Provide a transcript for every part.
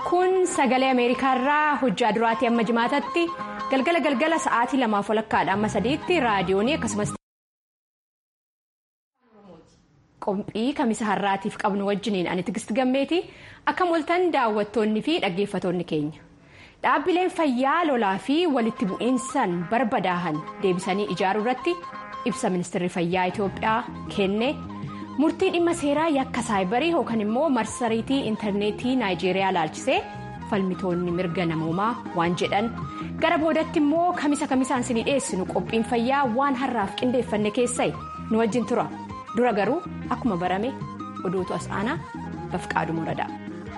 kun sagalee ameerikaarraa hojjaa duraatii amma jimaatatti galgala galgala sa'aatii lamaaf walakkaadha amma sadiitti raadiyoonii akkasumas qophii kamisa har'aatiif qabnu wajjiniin ani tigist gammeeti akkam oltan daawwattoonni fi dhaggeeffatoonni keenya dhaabbileen fayyaa lolaa fi walitti bu'iinsan barbadaahan deebisanii ijaaruu irratti ibsa ministeerri fayyaa itiyoophiyaa kenne. murtii dhimma seeraa yakka saayibarii yookaan immoo marsariitii intarneetii naayijeeriyaa laalchisee falmitoonni mirga namoomaa waan jedhan gara boodatti immoo kamisa kamisaan isinii dhiyeessinu qophiin fayyaa waan har'aaf qindeeffanne keessai nu wajjin tura dura garuu akkuma barame oduutu as aanaa bafqaaduu muradaa.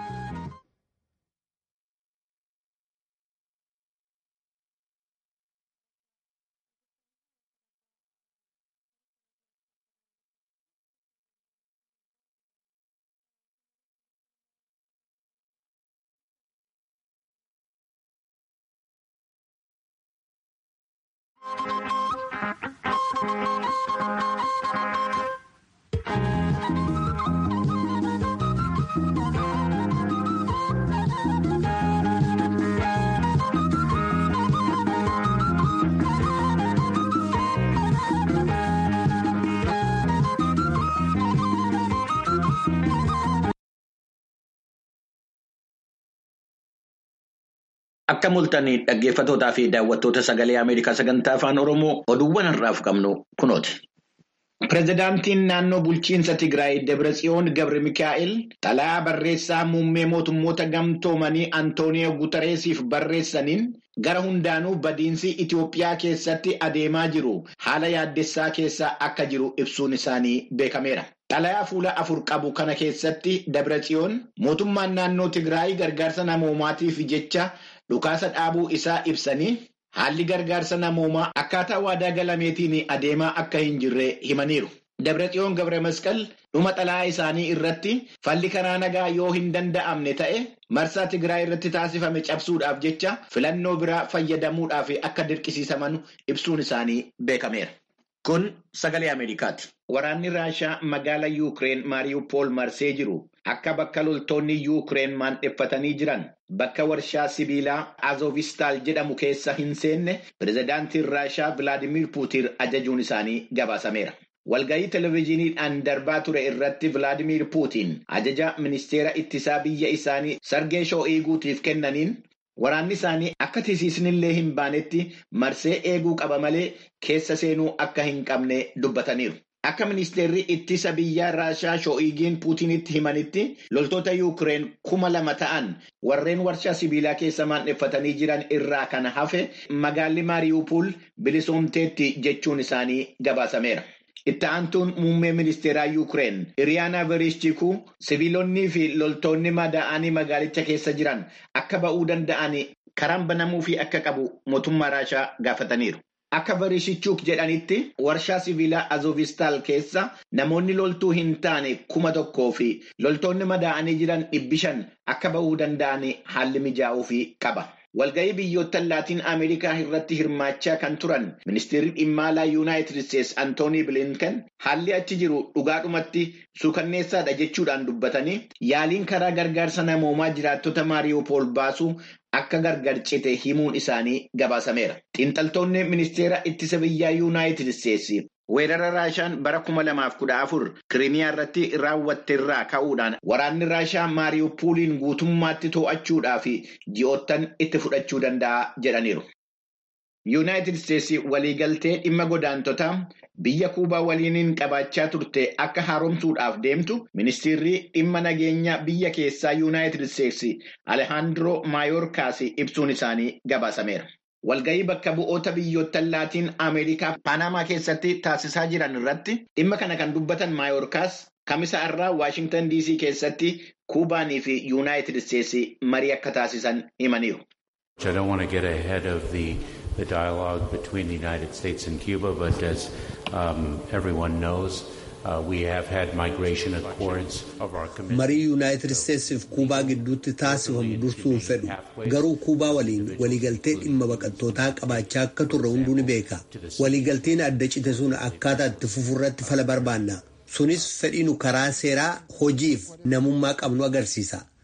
Akka mul'atanii dhaggeeffatootaa fi daawwattoota sagalee Ameerikaa sagantaa afaan Oromoo oduuwwan har'aaf qabnu kunooti. Pireezidaantiin naannoo bulchiinsa Tigraay Dabratsiyoon Gabri Mikaa'el xalayaa barreessaa muummee mootummoota gamtoomanii Antooniyoo Guutareesiif barreessaniin gara hundaanuu badiinsi Itiyoophiyaa keessatti adeemaa jiru haala yaaddessaa keessa akka jiru ibsuun isaanii beekameera. Xalayaa fuula afur qabu kana keessatti Dabratsiyoon mootummaan naannoo Tigraay gargaarsa namoomaatiif jecha dhukaasa dhaabuu isaa ibsanii haalli gargaarsa namoomaa akkaataa waadaa galameetiin adeemaa akka hin jirre himaniiru. Dabratsiyoon Gabre Masqal dhuma xalayaa isaanii irratti falli karaa nagaa yoo hin danda'amne ta'e marsaa Tigraay irratti taasifame cabsuudhaaf jecha filannoo biraa fayyadamuudhaaf akka dirqisiisaman ibsuun isaanii beekameera. Kun sagalee Ameerikaati. Waraanni Raashaa magaala Yuukireen Maariiwupool marsee jiru akka bakka loltoonni Yuukireen maandheffatanii jiran bakka warshaa sibiilaa Azovistaal jedhamu keessa hin seenne pireezidaantiin Raashaa Vilaadimiir Puutiin ajajuun isaanii gabaasameera. Walgahii televezyiiniidhaan darbaa ture irratti Vilaadimiir Puutiin ajaja ministeera ittisaa biyya isaanii Sargee Shoo'iguutiif kennaniin Waraanni isaanii akka tisiisnillee hin baanetti marsee eeguu qaba malee keessa seenuu akka hin qabne dubbataniiru. Akka ministeerri ittisa biyyaa Raashaa Shoo'igiin Puutinitti himanitti loltoota Yuukireen kuma lama ta'an warreen warshaa sibiilaa keessa maandheffatanii jiran irraa kan hafe magaalli Maariiwupool bilisoomteetti jechuun isaanii gabaasameera. Itti aantuun muummee ministeeraa Yuukireen Iriyaana Vereshchikuu sibiilonnii fi loltoonni madaa'anii magaalicha keessa jiran akka ba'uu danda'an karaan banamuu fi akka qabu mootummaa Raashaa gaafataniiru. Akka Vereshchuk jedhanitti warshaa sibiilaa Azovistaal keessa namoonni loltuu hin taane kuma tokkoo fi loltoonni madaa'anii jiran dhibbi shan akka ba'uu danda'an haalli mijaa'uu fi qaba. Walgahii biyyoota laatiin Ameerikaa irratti hirmaachaa kan turan ministeerri dhimma alaa Yuunaayitid Isteetsi Antoonii Bilinken haalli achi jiru dhugaadhumatti suukanneessaadha jechuudhaan dubbatanii yaaliin karaa gargaarsa namoomaa jiraattota Maariiwupool baasuu akka gargar cite himuun isaanii gabaasameera. Xiinxaltoonni ministeera ittisa biyyaa Yuunaayitid Isteetsi weerara Raashaan bara kuma lamaaf kudha afur Kiriimiyaa irratti raawwatte irraa ka'uudhaan waraanni Raashaa Maariiwupooliin guutummaatti to'achuudhaaf ji'oottan itti fudhachuu danda'a jedhaniiru. Yuunaayitid Isteetsi waliigaltee dhimma godaantotaa biyya kuubaa waliiniin qabaachaa turte akka haaromsuudhaaf deemtu ministeerri dhimma nageenya biyya keessaa Yuunaayitid Isteetsi Alehaandroo Maayoorkaas ibsuun isaanii gabaasameera. Walgahii bakka bu'oota biyyoota laatiin Ameerikaa Paanamaa keessatti taasisaa jiran irratti dhimma kana kan dubbatan Maayoorkaas kamisa irraa Waashingtan DC keessatti Kuubaanii fi Yuunaayitid Isteetsi marii akka taasisan himaniiru. I don't want to get ahead of the, the dialogue between the United States and Cuba, but as um, everyone knows, uh, we have had migration accords of our committee. marii yuunaayitid isteetsiif kuubaa gidduutti taasifamu dursuun fedhu garuu kuubaa waliin waliigaltee dhimma baqattootaa qabaachaa akka turre hunduu ni beeka waliigalteen adda cite sun akkaataa itti fufurratti fala barbaanna sunis fedhiinu karaa seeraa hojiif namummaa qabnu agarsiisa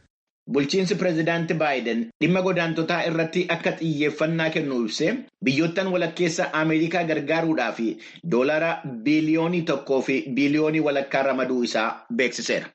bulchiinsi pireezidaanti Baayiden dhimma godaantotaa irratti akka xiyyeeffannaa kennu ibsee biyyoottan walakkeessa Ameerikaa gargaaruudhaaf doolara biiliyoonii tokkoo fi biiliyoonii walakkaa ramaduu isaa beeksiseera.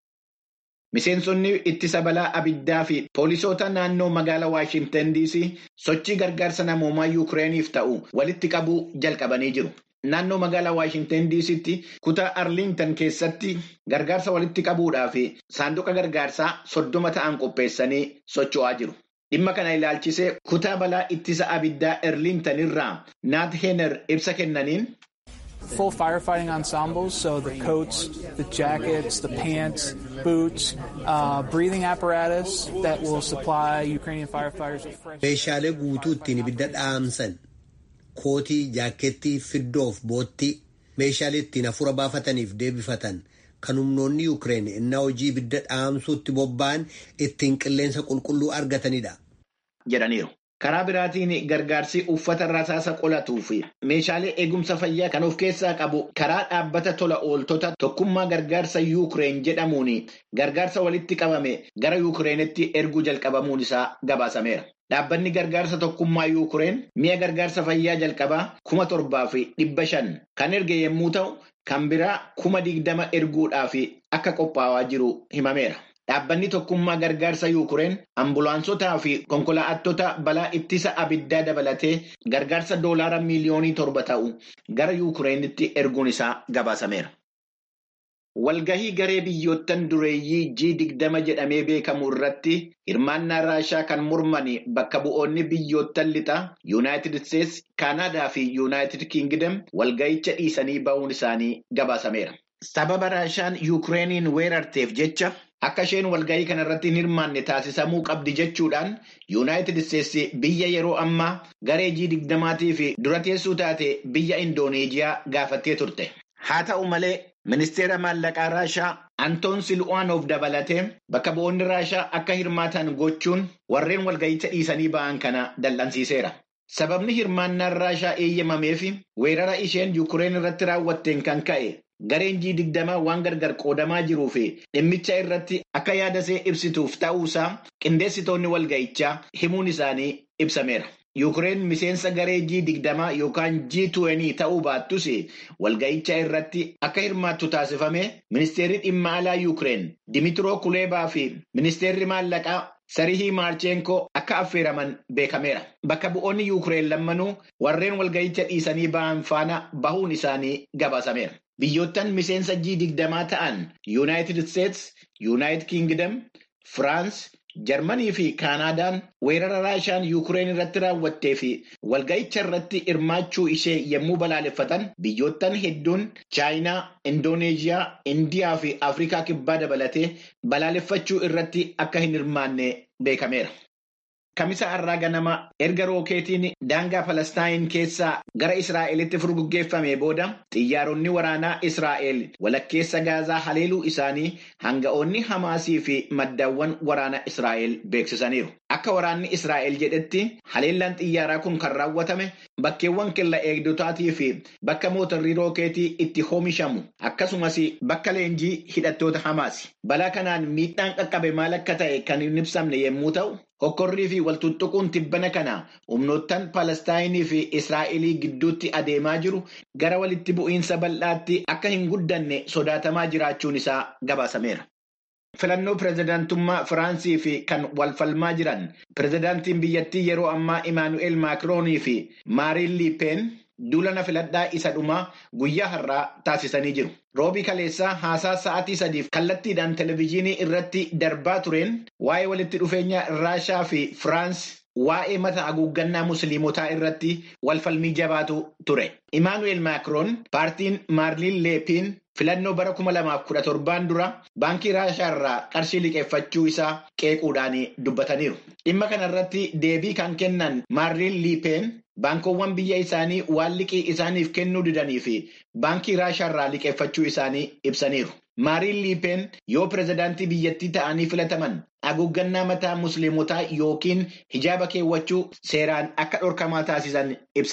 Miseensonni ittisa balaa abiddaa fi poolisoota naannoo magaalaa Waashintan DC sochii gargaarsa namoomaa Yukireeniif ta'u walitti qabuu jalqabanii jiru. Naannoo magaalaa Waashintan DC'tti kutaa Arlington keessatti gargaarsa walitti qabuudhaaf saanduqa gargaarsaa soddoma ta'an qopheessanii socho'aa jiru. Dhimma kana ilaalchisee kutaa balaa ittisa abiddaa Arlington irraa Naat Heener ibsa kennaniin. full firefighting ensembles, so the coats, the jackets, the pants, boots, uh, breathing apparatus that will supply Ukrainian firefighters with fresh. Meeshaalee guutuu ittiin ibidda dhaamsan kootii, jaakkeettii, fiddoof boottii, meeshaalee ittiin hafuura baafataniif deebifatan kan humnoonni Yuukireen innaa hojii ibidda dhaamsuutti bobba'an ittiin qilleensa qulqulluu argatanidha. jedhaniiru. Karaa biraatiin gargaarsi uffata rasaasa qolatuu fi meeshaalee eegumsa fayyaa kan of keessaa qabu karaa dhaabbata tola ooltota tokkummaa gargaarsa Yuukireen jedhamuun gargaarsa walitti qabame gara Yuukireenitti erguu jalqabamuun isaa gabaasameera. Dhaabbanni gargaarsa tokkummaa Yuukireen mi'a gargaarsa fayyaa jalqabaa kuma torbaa fi dhibba shan kan erge yommuu ta'u, kan biraa kuma digdama erguudhaaf akka qophaa'aa jiru himameera. Dhaabbanni tokkummaa gargaarsa Yuukireen ambulaansotaa fi konkolaattota balaa ittisa abiddaa dabalatee gargaarsa doolaara miiliyoonii torba ta'u gara Yuukireenitti erguun isaa gabaasameera. Walgahii garee biyyoottan dureeyyii G20 jedhamee beekamu irratti hirmaannaa Raashaa kan morman bakka bu'oonni biyyoottan lixaa Yuunaayitid Isteetsi, Kaanaadaa fi Yuunaayitid Kiingidam walgahicha dhiisanii ba'uun isaanii gabaasameera. Sababa Raashaan Yuukireeniin weerarteef jecha akka isheen walgahii kanarratti hin hirmaanne taasisamuu qabdi jechuudhaan Yuunaayitid Isteetsi biyya yeroo ammaa garee G20 fi dura teessuu taate biyya Indooneeziyaa gaafattee turte. Haa ta'u malee ministeera maallaqaa Raashaa Antoon Sil'uwaanoof dabalatee bakka bu'oonni Raashaa akka hirmaatan gochuun warreen walgahicha dhiisanii ba'an kana dallansiiseera. Sababni hirmaannaan Raashaa eeyyamameef weerara isheen Yuukireen irratti raawwatteen kan ka'e. Gareen G20 waan gargar qoodamaa jiruu fi dhimmicha irratti akka yaadasee ibsituuf ta'uusaa qindeessitoonni walgahichaa himuun isaanii ibsameera. Yuukireen miseensa garee G20 yookaan G20 ta'uu baattus walgahicha irratti akka hirmaattu taasifame ministeerri dhimma alaa Yuukireen Dimitiroo Kuleebaa fi ministeerri maallaqaa Sarihii Maarcheenkoo akka affeeraman beekameera. Bakka bu'oonni Yuukireen lammanuu warreen walgahicha dhiisanii ba'an faana bahuun isaanii gabaasameera. Biyyoottan miseensa G20 ta'an Yuunaayitid Isteetsi, Yuunaayitid Kiingidam, Firaans, Jarmanii fi Kaanaadaan weerara Raashaan Yuukireen irratti raawwattee fi walgahicha irratti hirmaachuu ishee yommuu balaaleffatan biyyoottan hedduun Chaayinaa, Indooneeziyaa, Indiyaa fi Afrikaa kibbaa dabalatee balaaleffachuu irratti akka hin hirmaanne beekameera. Kamisa har'aa ganama erga rookeetiin daangaa Palestaayin keessaa gara Israa'elitti furguggeeffame booda xiyyaaronni waraanaa Israa'el walakkeessa Gaazaa haleeluu isaanii hanga'oonni Hamaasii fi maddaawwan waraana Israa'el beeksisaniiru. Akka waraanni Israa'el jedhetti haleellaan xiyyaaraa kun kan raawwatame bakkeewwan kella eegdotaatii fi bakka mootorrii rookeetii itti oomishamu akkasumas bakka leenjii hidhattoota Hamaasi. Balaa kanaan miidhaan qaqqabe maal akka ta'e kan hin ibsamne yommuu ta'u. Hokkorrii fi waltuttuquun tibbana kana humnoottan Palestaayinii fi Israa'elii gidduutti adeemaa jiru gara walitti bu'iinsa bal'aatti akka hin guddanne sodaatamaa jiraachuun isaa gabaasameera. Filannoo pireezidaantummaa Firaansii fi kan walfalmaa jiran pireezidaantiin biyyattii yeroo ammaa Imaanu'eel Maakiroonii fi Maariin Liipeen duulana filadhaa isa dhumaa guyyaa har'aa taasisanii jiru. Roobii kaleessaa haasaa sa'aatii sadiif kallattiidhaan televezyiinii irratti darbaa tureen waa'ee walitti dhufeenya Raashaa fi Firaans waa'ee mata haguuggannaa musliimotaa irratti walfalmii jabaatu ture. Imaanu'eel Maakiroon paartiin Maarliin Leepiin filannoo bara 2017 dura baankii Raashaa irraa qarshii liqeeffachuu isaa qeequudhaan dubbataniiru. Dhimma kanarratti deebii kan kennan Maarliin Liipeen Baankoowwan biyya isaanii waan liqii isaaniif kennuu didanii fi baankii Raashaa irraa liqeeffachuu isaanii ibsaniiru. Maariin Liipeen yoo pireezidaantii biyyattii ta'anii filataman haguuggannaa mataa musliimotaa yookiin hijaaba keewwachuu seeraan akka dhorkamaa taasisan ibsaniiru.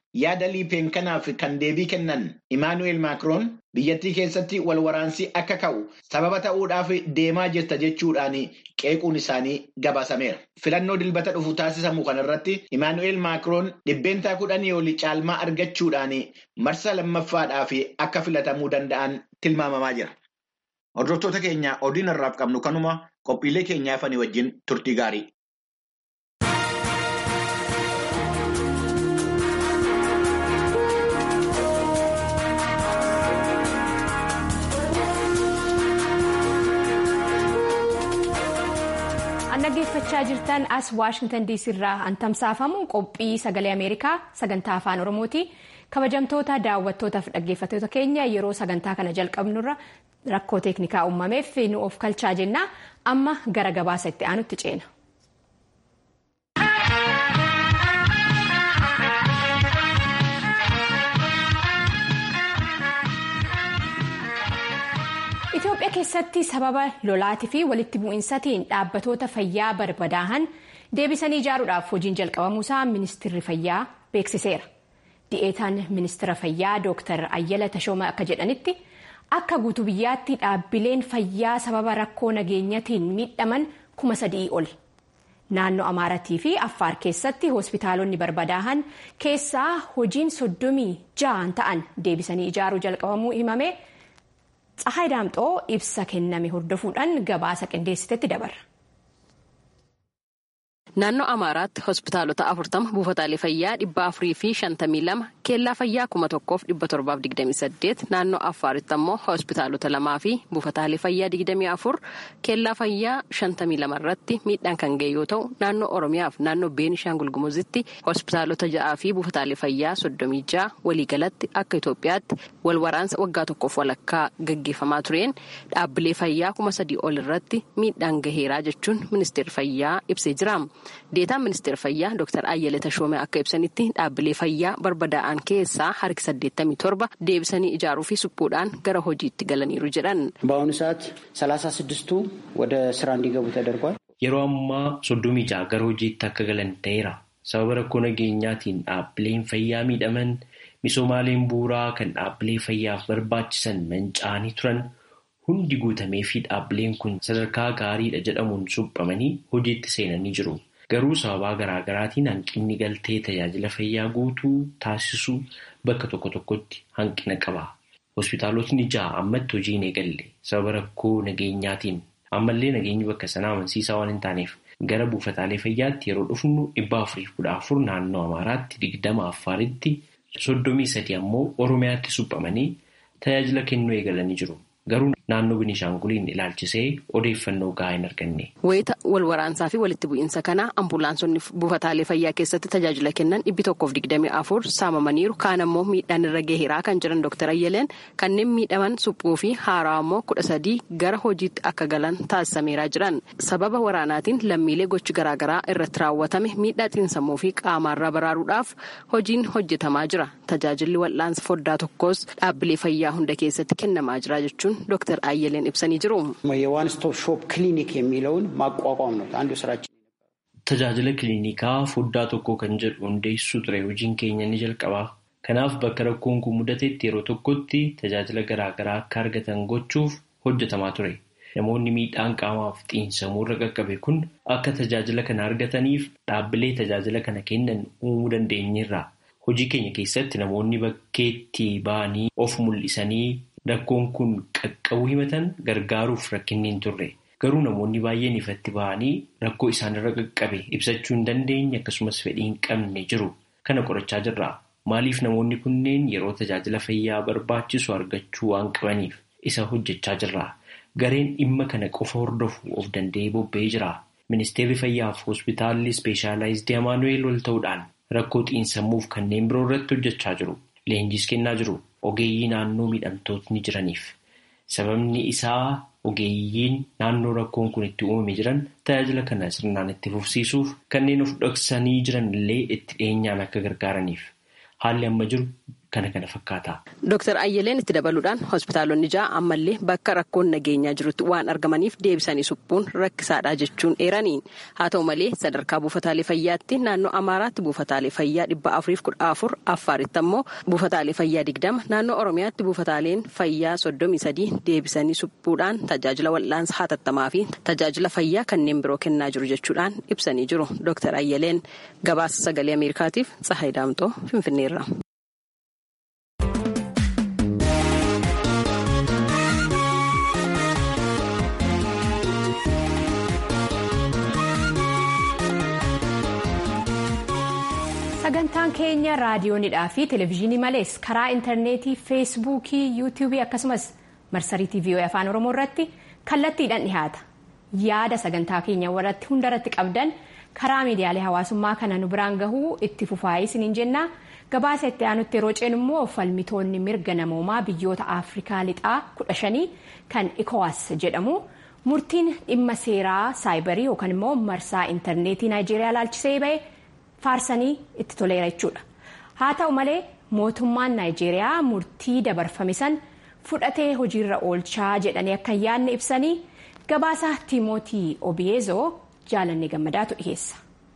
yaada liipeen kanaaf kan deebii kennan Imaanu'eel Maakiroon biyyattii keessatti wal waraansi akka ka'u sababa ta'uudhaaf deemaa jirta jechuudhaan qeequun isaanii gabaasameera. Filannoo dilbata dhufu taasisamu kanarratti Imaanu'eel Maakiroon dhibbeentaa kudhanii olii caalmaa argachuudhaan marsa lammaffaadhaaf akka filatamuu danda'an tilmaamamaa jira. Hordoftoota keenya odiin irraaf qabnu kanuma qophiilee keenyaafanii wajjin turtii gaarii. dhaggeeffachaa jirtan as waashingtan diisii irraa an tamsaafamu qophii sagalee ameerikaa sagantaa afaan oromooti kabajamtoota daawwattootaaf dhaggeeffattoota keenya yeroo sagantaa kana jalqabnurra rakkoo teeknikaa uumameef nu of kalchaa jenna amma gara gabaasa itti aanutti ceena. Itoophiyaa keessatti sababa lolaatii fi walitti bu'iinsatiin dhaabbatoota fayyaa barbadaa'an deebisanii ijaaruudhaaf hojiin jalqabamuusaa ministeerri fayyaa beeksiseera. Di'eetaan ministeera fayyaa Dr. Ayyala Tashooma akka jedhanitti akka guutuu biyyaatti dhaabbileen fayyaa sababa rakkoo nageenyatiin miidhaman kuma sadii ol. Naannoo Amaaratii fi Affaar keessatti hospitaalonni barbadaa'an keessaa hojiin soddomii ja'an ta'an deebisanii ijaaruu jalqabamuu himame. Tsahaay Daamxoo ibsa kenname hordofuudhaan gabaasa qindeessitetti dabarra. Naannoo Amaaraatti hospitaalota afurtama buufataalee fayyaa dhibba afurii fi shantamii lama keellaa fayyaa kuma tokkoof dhibba torbaaf digdamii saddeet naannoo Affaaritti ammoo hospitaalota lamaa fi buufataalee fayyaa digdamii afur keellaa fayyaa shantamii lama irratti miidhaan kan ga'e yoo ta'u naannoo Oromiyaaf naannoo Beenishaangul Gumuzitti hospitaalota ja'aa fi buufataalee fayyaa soddomii ja'a waliigalatti akka Itoophiyaatti wal waraansa waggaa tokkoof walakkaa gaggeeffamaa tureen dhaabbilee fayyaa kuma sadii ol irratti miidhaan gaheeraa jechuun ministeerri fayyaa ibsee jira. Deetaan ministeera fayyaa Dr. Ayyale Tashoomee akka ibsanitti dhaabbilee fayyaa barbadaa'an keessaa harki 87 deebisanii ijaaruu fi suphuudhaan gara hojiitti galaniiru jedhan. በአሁኑ ሰዓት ሰላሳ ስድስቱ ወደ ስራ እንዲገቡ ተደርጓል። Yeroo ammaa soddomii ja'a gara hojiitti akka galan ta'eera. Sababa rakkoo nageenyaatiin dhaabbileen fayyaa miidhaman misoomaaleen bu'uuraa kan dhaabbilee fayyaaf barbaachisan manca'anii turan hundi guutamee fi dhaabbileen kun sadarkaa gaariidha jedhamuun suphamanii hojiitti seenanii jiru. Garuu sababaa garaa garaatiin hanqinni galtee tajaajila fayyaa guutuu taasisuu bakka tokko tokkotti hanqina qaba. Hospitaalotni ja'a ammatti hojii hin eegalle sababa rakkoo nageenyaatiin ammallee nageenyi bakka sanaa amansiisaa waan hin taaneef gara buufataalee fayyaatti yeroo dhufnu dhibba afuriif kudha afur naannoo Amaaraatti digdama Affaaritti soddomii sadi ammoo Oromiyaatti suphamanii tajaajila kennuu eegalanii jiru. Garuu naannoo Binishaanguliin ilaalchisee odeeffannoo gahaa hin arganne. Wayita wal waraansaa fi walitti bu'iinsa kana ambulaansonni buufataalee fayyaa keessatti tajaajila kennan dhibbi tokkoof digdamii afur saamamaniiru. Kaan ammoo miidhaan irra gaheeraa kan jiran Dr. Ayyaleen kanneen miidhaman suphuu fi haaraa ammoo kudha sadii gara hojiitti akka galan taasisameeraa jiran. Sababa waraanaatiin lammiilee gochi garaagaraa irratti raawwatame miidhaa xiinsammuu fi qaamaarraa baraaruudhaaf hojiin hojjetamaa jira. Tajaajilli wal'aansa foddaa tokkos dhaabbilee fayyaa hunda keessatti kennamaa jira jechuun ዶክተር አየለን ibsanii jiru. የዋን ስቶፕ ሾፕ ክሊኒክ የሚለውን ማቋቋም ነው አንዱ ስራችን። Tajaajila kiliinikaa foddaa tokkoo kan jedhu hundeessuu ture hojiin keenya ni jalqaba. Kanaaf bakka rakkoon kun mudatetti yeroo tokkotti tajaajila garaa garaa akka argatan gochuuf hojjetamaa ture. Namoonni miidhaan qaamaaf xiinsammuu irra qaqqabe kun akka tajaajila kana argataniif dhaabbilee tajaajila kana kennan uumuu dandeenyeerra. Hojii keenya keessatti namoonni bakkeetti ba'anii of mul'isanii Rakkoon kun qaqqabuu himatan gargaaruuf rakkinni hin turre. Garuu namoonni baay'een ifatti ba'anii rakkoo isaanirra qaqqabe ibsachuu hin dandeenye akkasumas fedhii hin qabne jiru. Kana qorachaa jirra. Maaliif namoonni kunneen yeroo tajaajila fayyaa barbaachisu argachuu waan qabaniif isa hojjechaa jirra. Gareen dhimma kana qofa hordofu of danda'ee bobba'ee jira. Ministeerri fayyaaf hospitaalli ispeeshaalaayizidii Amaanu'eel wal ta'uudhaan rakkoo xiinsammuuf kanneen biroo irratti hojjechaa jiru. Leenjis kennaa jiru. Ogeeyyii naannoo miidhamtootni jiraniif sababni isaa ogeeyyiin naannoo rakkoon kun itti uumame jiran tajaajila kana sirnaan itti fufsiisuuf kanneen of dhoksanii jiran illee itti dhiyeenyaan akka gargaaraniif haalli amma jiru kana kana fakkaata. Dooktar Ayyeleen itti dabaluudhaan hospitaalonni ja'a ammallee bakka rakkoon nageenyaa jirutti waan argamaniif deebisanii suphuun rakkisaadha jechuun eeraniin haa ta'u malee sadarkaa buufataalee fayyaatti naannoo Amaaraatti buufataalee fayyaa dhibba afuriif kudha afur Affaaritti ammoo buufataalee fayyaa digdama naannoo Oromiyaatti buufataaleen fayyaa soddomii sadii deebisanii suphuudhaan tajaajila wal'aansa hatattamaa fi tajaajila fayyaa kanneen biroo kennaa jiru jechuudhaan ibsanii jiru. Dooktar Ayyeleen gabaasa sagalee Ameerikaatiif Tsahayi Daamtoo Finfinneerra. sagantaan keenya raadiyoonidhaa fi televezyiinii malees karaa intarneetii feesbuukii yuutuubii akkasumas marsarii tiivii afaan oromoo irratti kallattiidhaan dhihaata yaada sagantaa keenya warratti hundarratti qabdan karaa miidiyaalee hawaasummaa kana nu biraan gahuu itti fufaayii isiniin jenna gabaasa itti aanutti yeroo ceenu immoo falmitoonni mirga namoomaa biyyoota afrikaa lixaa kudha shanii kan ikowaas jedhamu murtiin dhimma seeraa saayibarii yookaan immoo marsaa intarneetii naayijeeriyaa laalchisee ba'e. faarsanii itti toleera jechuudha haa ta'u malee mootummaan naayijeeriyaa murtii dabarfame san fudhatee hojiirra oolchaa jedhanii akka hin yaadne ibsanii gabaasa tiimootii obiyeezoo jaalannee gammadaatu dhiheessa.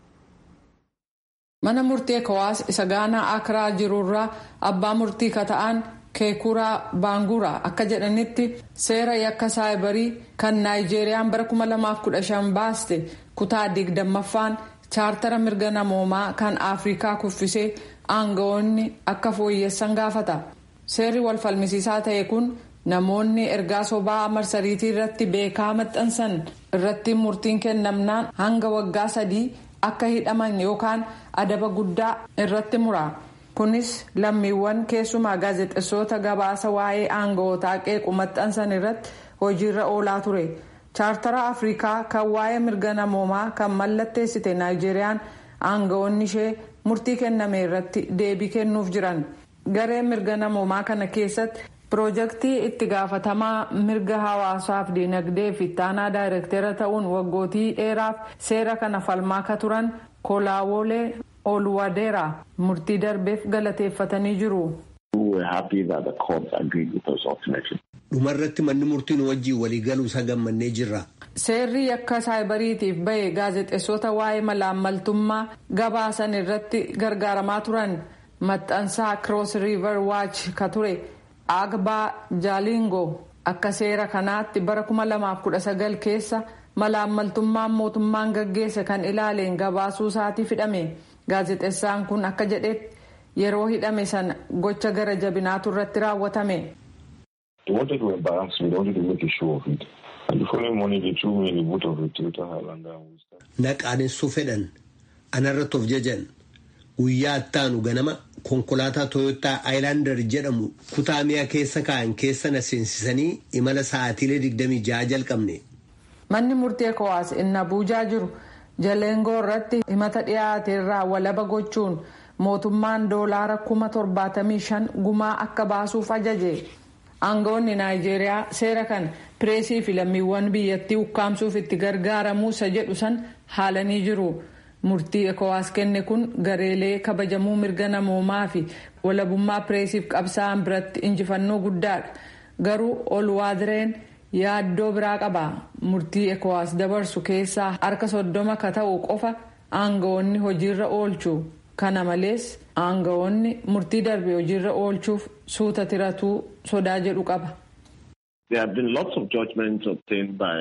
mana murtii ekowaas isa gaanaa akraa jirurraa abbaa murtii kata'an keekuraa baanguraa akka jedhanitti seera yakka saayibarii kan naayijeeriyaan bara 2015 baaste kutaa digdammaffaan. chaartara mirga namoomaa kan afrikaa kuffisee aangawoonni akka fooyyessan gaafata seerri wal falmisiisaa ta'e kun namoonni ergaa sobaa marsariitii irratti beekaa maxxansan irratti murtiin kennamnaan hanga waggaa sadii akka hidhaman yookaan adaba guddaa irratti mura kunis lammiiwwan keessumaa gaazexeessota gabaasa waa'ee aangawootaa qeequ maxxansan irratti hojiirra oolaa ture. chaartara afrikaa kan waa'ee mirga namoomaa kan mallatteessite naayijeeriyaan aangawoonni ishee murtii kenname irratti deebii kennuuf jiran garee mirga namoomaa kana keessatti piroojeektii itti gaafatamaa mirga hawaasaaf dinagdee fi taanaa daayirektera ta'uun waggootii dheeraaf seera kana falmaa ka turan kolaawolee oluwadeera murtii darbeef galateeffatanii jiru. dhumarratti manni murtiin wajjiin waliigaluu isa gammannee jirra. seerri yakka saayibariitiif bahe gaazexeessota waa'ee malaammaltummaa gabaasan irratti gargaaramaa turan maxxansaa kiroos riiver waach ka ture agbaa jaalingo akka seera kanaatti bara 2019 keessa malaammaltummaan mootummaan gaggeesse kan ilaaleen gabaasuu isaatii hidhame gaazexeessaan kun akka jedhetti yeroo hidhame sana gocha gara jabinaatu irratti raawwatame. They wanted to embarrass me. They wanted to make a show of it. And the following morning, they threw me in the boot of a Toyota Highlander. Naqaanessuu fedhan anarratti of jajan guyyaa attaanu ganama konkolaataa Toyota Highlander jedhamu kutaa mi'a keessa kaa'an keessa na seensisanii imala sa'aatiilee 26 jalqabne. Manni murtee Ekowaas inni Abuujaa jiru Jalengoo irratti himata dhiyaate irraa walaba gochuun mootummaan doolaara kuma torbaatamii shan gumaa akka baasuuf ajaje. aangawoonni naayijeeriyaa seera kan pireesii fi lammiiwwan biyyattii ukkaamsuuf itti gargaaramuu isa jedhu san haalanii jiru murtii ekowaas kenne kun gareelee kabajamuu mirga namoomaa fi walabummaa pireesiif qabsaa'an biratti injifannoo guddaadha garuu olwaadireen yaaddoo biraa qaba murtii ekowaas dabarsu keessaa harka soddoma ka ta'u qofa aangawoonni hojiirra oolchu kana malees aangawoonni murtii darbe hojiirra oolchuuf suuta tiratuu sodaa jedhu qaba. There have been lots of judgments obtained by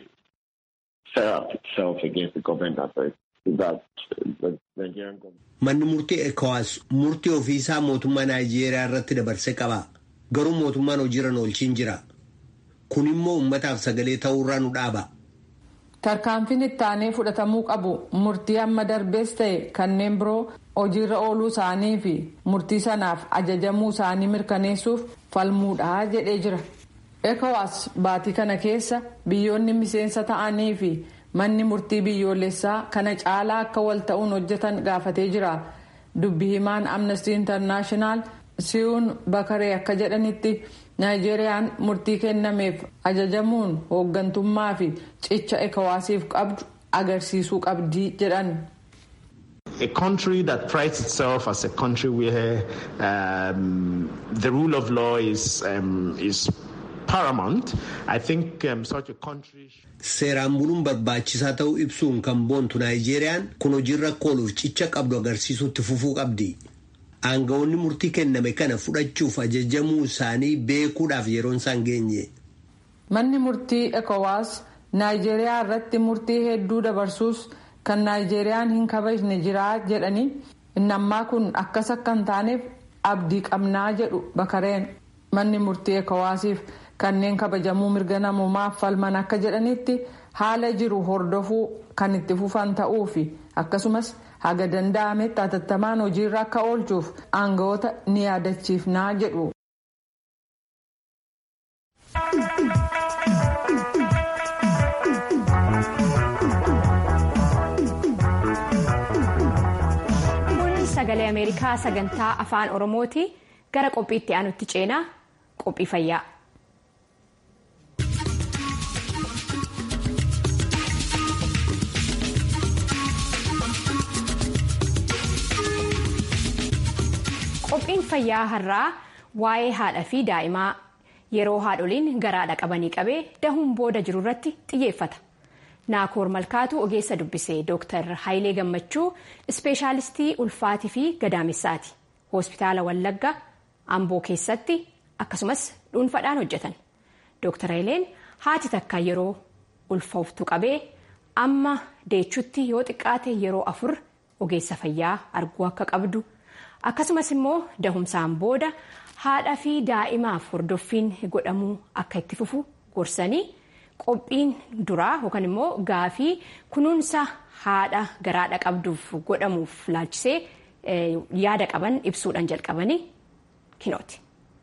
FERAP itself against the government that the Nigerian government. Manni murtii ECOWAS murtii ofiisaa mootummaa Naayijeeriyaa irratti dabarsee qaba. Garuu mootummaan hojiirra oolchiin jira. Kun immoo uummataaf sagalee ta'uurraa nu dhaaba. Tarkaanfiin ittaanee fudhatamuu qabu murtii amma darbees ta'e kanneen biroo hojiirra ooluu isaanii fi murtii sanaaf ajajamuu isaanii mirkaneessuuf falmuudha jedhee jira. ECOWAS baatii kana keessa biyyoonni miseensa ta'anii fi manni murtii biyyoolessaa kana caalaa akka wal ta'uun hojjetan gaafatee jira. Dubbi himaan Amnesty International Siyuun Bakaree akka jedhanitti Naayijeeriyaan murtii kennameef ajajamuun hooggantummaa fi cicha ekowaasiif qabdu agarsiisuu qabdii jedhan. a country that prides itself as a country where um, the rule of law is, um, is paramount, I think um, such a country. Seeraan buluun barbaachisaa ta'uu ibsuun kan boontu Naayijeeriyaan kun hojiirra ooluuf cicha qabdu agarsiisuutti fufuu qabdi. Aangawoonni murtii kenname kana fudhachuuf ajajamuu isaanii beekuudhaaf yeroon isaan geenye. Manni murtii ECOWAS Naayijeeriyaa irratti murtii hedduu dabarsuus kan Naayijeeriyaan hin kabajne jira jedhanii inni ammaa kun akkas akka hin taaneef abdii qabnaa jedhu bakareen manni murtii ECOWASiif kanneen kabajamuu mirga namummaaf falman akka jedhanitti haala jiru hordofuu kan itti fufan ta'uu fi akkasumas haga danda'ametti hatattamaan hojiirra akka oolchuuf aangawoota ni yaadachiifnaa jedhu. kun sagalee ameerikaa sagantaa afaan oromooti gara qophiitti aanutti ceenaa qophii fayyaa. qophiin fayyaa har'aa waa'ee haadha fi daa'imaa yeroo haadholiin garaadha qabanii qabee dahuun booda jiru irratti xiyyeeffata. naakoor malkaatu ogeessa dubbisee dooktar hayilee gammachuu ispeeshaalistii ulfaatii fi gadaamessaati hospitaala wallagga amboo keessatti akkasumas dhuunfaadhaan hojjetan dooktar hayileen haati takka yeroo ulfooftu qabee amma deechutti yoo xiqqaate yeroo afur ogeessa fayyaa arguu akka qabdu akkasumas immoo dahumsaan booda haadha fi daa'imaaf hordoffiin godhamuu akka itti fufu gorsanii. qophiin duraa yookaan immoo gaafii kunuunsa haadha garaadha qabduuf godhamuuf laalchisee yaada qaban ibsuudhaan jalqabanii kinooti.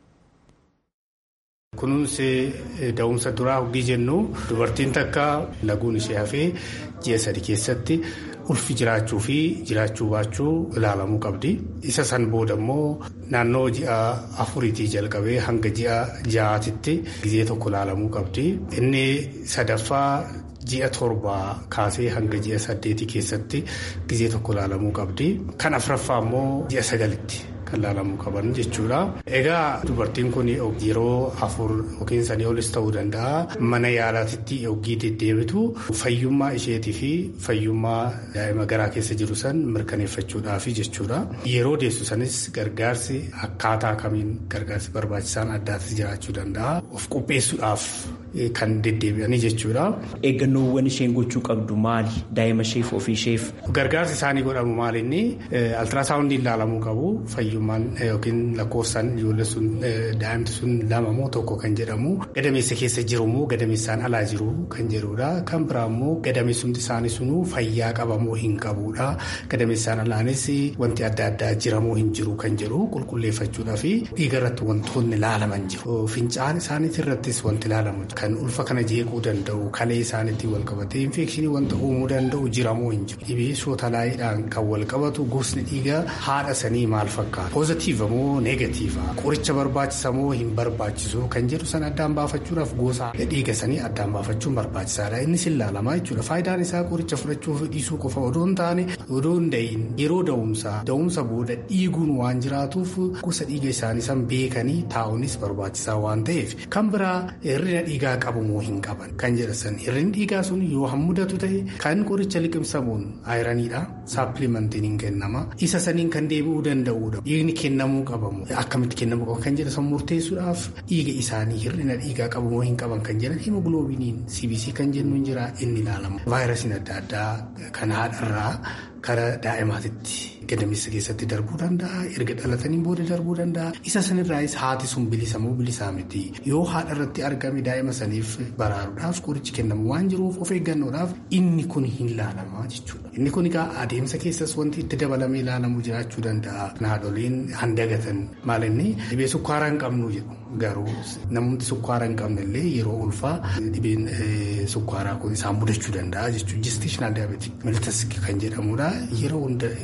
Kunuunsi da'umsa duraa hogii jennu dubartiin takka laguun ishee hafee ji'a sadi keessatti ulfi jiraachuu fi jiraachuu baachuu ilaalamuu qabdi. Isa san booda immoo naannoo ji'a afuriitii jalqabee hanga ji'a ja'aatitti gizee tokko ilaalamuu qabdi. Inni sadaffaa ji'a torbaa kaasee hanga ji'a saddeetii keessatti gizee tokko ilaalamuu qabdi. Kan afuraffaa immoo ji'a sagalitti. kan ilaalamuu qaban jechuudha. Egaa dubartiin kun yeroo afur yookiin sanii olis ta'uu danda'a. Mana yaalaatitti yookiin deddeebitu fayyummaa isheetii fi fayyummaa daa'ima garaa keessa jiru san mirkaneeffachuudhaaf jechuudha. Yeroo deessu sanis gargaarsi akkaataa kamiin gargaarsi barbaachisaan addaatis jiraachuu danda'a. Of qopheessuudhaaf kan deddeebi'anii jechuudha. Eeggannoowwan isheen gochuu qabdu maali? Daa'ima isheef ofii isheef. Gargaarsi isaanii godhamu maali inni altiraasaawundii ilaalamuu qabu fayyummaan yookiin lakkoofsaan ijoollee sun daa'imti sun lama moo tokko kan jedhamu gadameessa keessa jiru moo gadameessaan alaa jiru kan jedhudha. Kan biraa immoo gadameessumti isaanii sunuu fayyaa qaba moo hin qabudha. Gadameessaan alaanis wanti adda addaa jira moo hin jiru kan jedhu qulqulleeffachuudhaa fi dhiiga irratti wantoonni ilaalaman jiru. Fincaan isaaniitti irrattis wanti ilaalamu kan ulfa kana jeequu danda'u kalee isaaniitti wal qabatee infekshinii wanta uumuu danda'u jira moo hin jiru. Dhibee sootalaayidhaan kan wal qabatu gosni dhiigaa haadha sanii maal fakkaata? Poozitiiva moo neegatiiva? Qoricha barbaachisa moo hin barbaachisu kan jedhu san addaan baafachuudhaaf gosa dhiiga sanii addaan baafachuun barbaachisaadha. Innis ilaalamaa jechuudha. Faayidaan isaa qoricha fudhachuu fi dhiisuu qofa odoo hin taane odoo hin da'iin yeroo da'umsaa da'umsa booda dhiiguun waan jiraatuuf gosa dhiiga isaanii san beekanii taa'uunis barbaachisaa waan ta'eef kan biraa hir'ina dhiigaa qabu moo hin qaban kan jedhasan hir'inni dhiigaa sun yoo hammudatu ta'e kan qoricha liqimsamuun ayiraniidha saapilimentiin hin kennama isa saniin kan deebi'uu danda'uudha dhiigni kennamuu qabamu akkamitti kennamuu qaba kan jedhasan murteessuudhaaf dhiiga isaanii hir'ina dhiigaa qabu moo hin qaban kan jedhan himoogiloobiiniin cbc kan jennu hin jira inni ilaalama vaayirasiin adda addaa kan haadharraa kara daa'imaatitti gadameessa keessatti darbuu danda'a erga dhalatanii booda darbuu danda'a isa sanirraayis haati sun bilisa moo bilisaa miti yoo haadha irratti argame daa'ima saniif baraaruudhaaf qorichi kennamu waan jiruuf of eeggannoodhaaf inni kun hin ilaalamaa jechuudha inni kun egaa adeemsa keessas wanti itti dabalamee ilaalamu jiraachuu danda'a haadholiin handagatan maal inni dhibee sukkaaraa hin qabnu jedhu garuu namoonni sukkaaraa hin qabne illee yeroo ulfaa dhibeen sukkaaraa kun isaan mudachuu danda'a jechuudha gestational diabetic mellitus kan jedhamudha yeroo hunda kan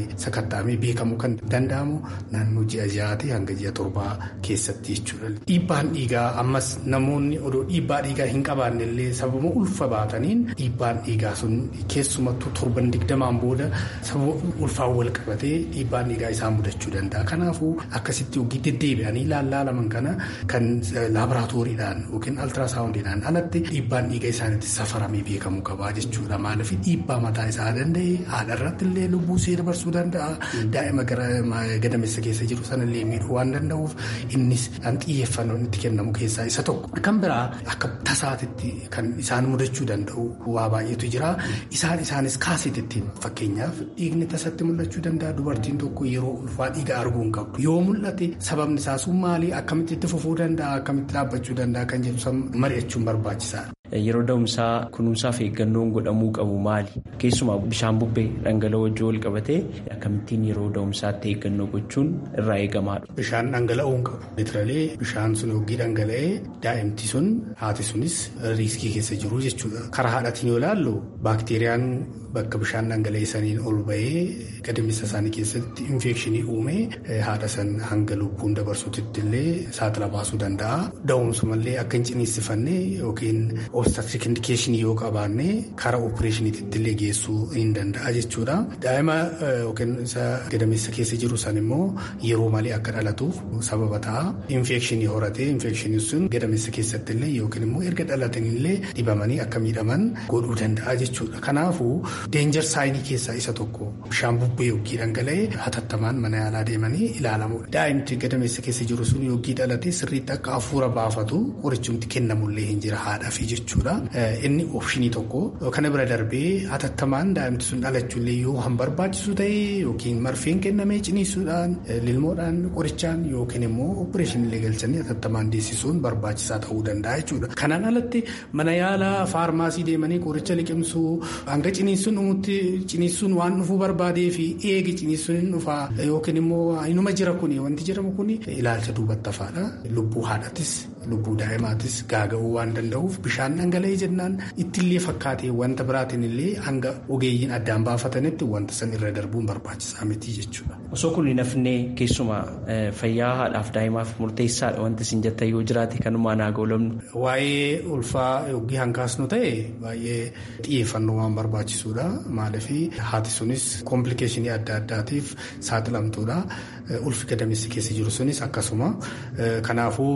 sakatta'amee beekamuu kan danda'amu naannoo ji'a ja'aatii hanga ji'a torbaa keessatti jechuudha. Dhiibbaan dhiigaa ammas namoonni odoo dhiibbaa dhiigaa hin qabaanne illee sababa ulfa baataniin dhiibbaan dhiigaa sun keessumattuu torban digdamaan booda sababa ulfaan wal qabatee dhiibbaan dhiigaa isaan mudachuu danda'a. Kanaafuu akkasitti hojii deddeebi'anii laalaman kana kan laaboraatooriidhaan yookiin altiraasaawundiidhaan alatti dhiibbaan dhiiga isaaniitti safaramee beekamuu qaba jechuudha. Maaliif dhiibbaa mataa isaa danda'e haadha irratti illee lubbuu ishee dabarsuu danda'a. Daa'ima gara gadameessa keessa jiru sanallee miidhuu waan danda'uuf innis kan xiyyeeffannoon itti kennamu keessaa isa tokko. Kan biraa akka tasaatitti kan isaan mudachuu danda'u waa baay'eetu jira. Isaan isaanis kaasitittiin fakkeenyaaf dhiigni tasatti mul'achuu danda'a. Dubartiin tokko yeroo ulfaa dhiiga arguu hin qabdu. Yoo mul'ate sababni isaa sun maali? Akkamitti itti fufuu danda'a? Akkamitti dhaabbachuu danda'a? Kan jedhu mari'achuun barbaachisaadha. Yeroo da'umsaa kunuunsaaf eeggannoon godhamuu qabu maali? Keessumaa bishaan bubbee dhangala'oo wajjin wal qabatee akkamittiin yeroo da'umsaatti eeggannoo gochuun irraa eegamaadha. Bishaan dhangala'uu hin qabu. Litiralee bishaan sun yogii dhangala'ee daa'imti sun haati sunis riiskii keessa jiru jechuudha. Karaa haadhatiin yoo ilaallu baakteeriyaan bakka bishaan dhangala'ee saniin ol bahee gadameessa isaanii keessatti infekshinii uumee haadha san hanga lubbuun dabarsuutti illee saaxila baasuu danda'a. Da'umsumallee akka hin ciniinsifanne yookiin obstatric indikeeshinii yoo qabaanne karaa opereeshiniitti illee geessuu hin danda'a jechuudha. Daa'ima yookiin isa gadameessa keessa jiru san immoo yeroo malee akka dhalatuuf sababa ta'a. Infekshinii horatee infekshinii sun gadameessa keessatti illee yookiin immoo erga dhalatan illee dhibamanii akka miidhaman godhuu danda'a jechuudha. Kanaafuu deenjar saayinii keessaa isa tokko bishaan bubbee yookiin dhangala'ee hatattamaan mana yaalaa deemanii ilaalamudha. Daa'imti gadameessa keessa jiru sun yookiin dhalate sirriitti akka hafuura baafatu qorichumti kennamullee hin jira haadhaafi jechuudha. Inni oopshinii tokko kana bira darbee hatattamaan daa'imti sun dhalachuullee yoo han barbaachisu ta'e yookiin marfeen kennamee ciniisuudhaan lilmoodhaan qorichaan yookiin immoo opereeshinillee galchanii hatattamaan deessisuun barbaachisaa ta'uu danda'a jechuudha. Kanaan alatti mana yaalaa faarmaasii deemanii qoricha liqimsuu hanga ciniisuun dhumutti ciniisuun waan dhufuu barbaadee fi eegi ciniisuun hin dhufaa yookiin immoo inuma jira kuni wanti jedhamu kuni ilaalcha duubatti hafaadha. Lubbuu haadhatis lubbuu daa'imaatis gaaga'uu waan danda'uuf bishaan dhangala'ee jennaan ittillee fakkaatee wanta biraatiin illee hanga ogeeyyiin addaan baafatanitti wanta san irra darbuun barbaachisaa miti jechuudha. Osoo kun hin hafne keessumaa fayyaa haadhaaf daa'imaaf murteessaadha wanti isin jettan yoo jiraate kanumaan haa goolabnu. Waa'ee ulfaa yookiin hankaasnu ta'e baay'ee xiyyeeffannoo waan barbaachisuudha. Maaliif haati sunis komplikeeshinii adda addaatiif saaxilamtuudha. Ulfi gadameessi keessa jiru sunis akkasuma. Kanaafuu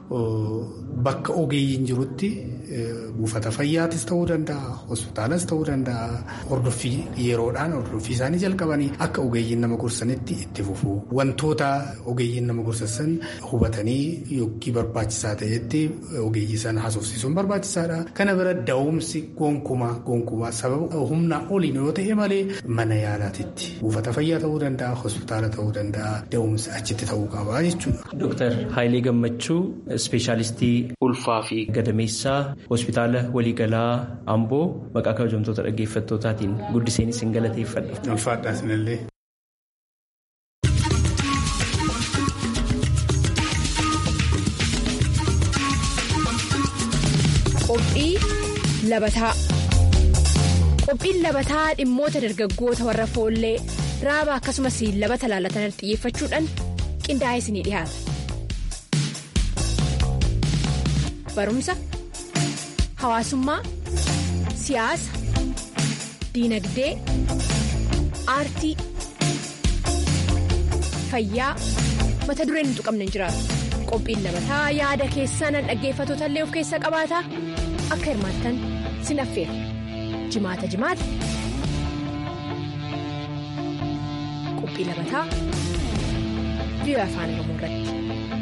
bakka ogeeyyiin jirutti buufata fayyaatis ta'uu danda'a hospitaalas ta'uu danda'a hordoffii yeroodhaan hordoffii isaanii jalqabanii akka ogeeyyiin nama gorsanitti itti fufu wantoota ogeeyyiin nama gorsan hubatanii yookiin barbaachisaa ta'etti ogeeyyii sana haasofsiisuun barbaachisaadha kana bira da'umsi gonkumaa gonkumaa sababa humnaa oliin yoo ta'e malee mana yaalaatitti buufata fayyaa ta'uu danda'a hospitaala ta'uu danda'a da'umsi achitti ta'uu qaba jechuudha. Dooktar Haayilee Gammachuu ispeeshaalistii ulfaa fi gadameessaa hospitaala waliigalaa Amboo maqaa kabajamtoota dhaggeeffattootaatiin guddiseen isin galateeffadha. Ulfaadhaa isinillee. Qophii labataa Qophiin labataa dhimmoota dargaggoota warra foollee raaba akkasumas labata laalatan xiyyeeffachuudhaan qindaa'ee isinii dhiyaata. Barumsa, hawaasummaa, siyaasa, diinagdee, aartii, fayyaa mata dureen hin tuqamne hin jiraatu. Qophiin labataa yaada keessaan dhaggeeffattoota illee of keessa qabaata akka hirmaattan sin affeera. Jimaata jimaata. Qophii labataa biyya afaan Oromoo irratti.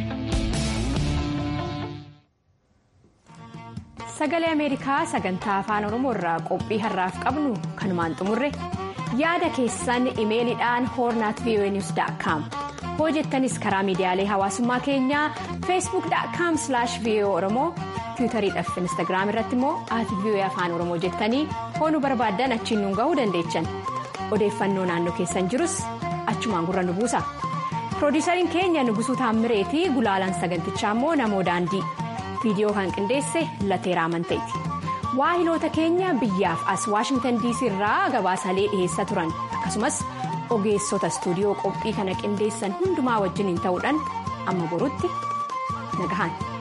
Sagalee Ameerikaa sagantaa afaan Oromoo irraa qophii har'aaf qabnu kanumaan xumurre yaada keessan imeeliidhaan hoornaat voanews.com hojjettanis karaa miidiyaalee hawaasummaa keenyaa feesbuuk.com voa oromoo tiwutariidhaaf instaagiraam irratti immoo ati voa afaan oromoo jettanii hoonuu barbaaddan achiin nuun gahuu dandeechan odeeffannoo naannoo keessan jirus achumaan gurra nu buusa piroodiisariin keenya nugusuu taammireetii gulaalaan sagantichaa immoo namoo daandii viidiyoo kan qindeesse lateeraa amanteeti waahiloota keenya biyyaaf as waashingtan diisii irraa gabaasalee dhiheessaa turan akkasumas ogeessota istuudiyoo qophii kana qindeessan hundumaa wajjiniin ta'uudhaan amma borutti nagahaan.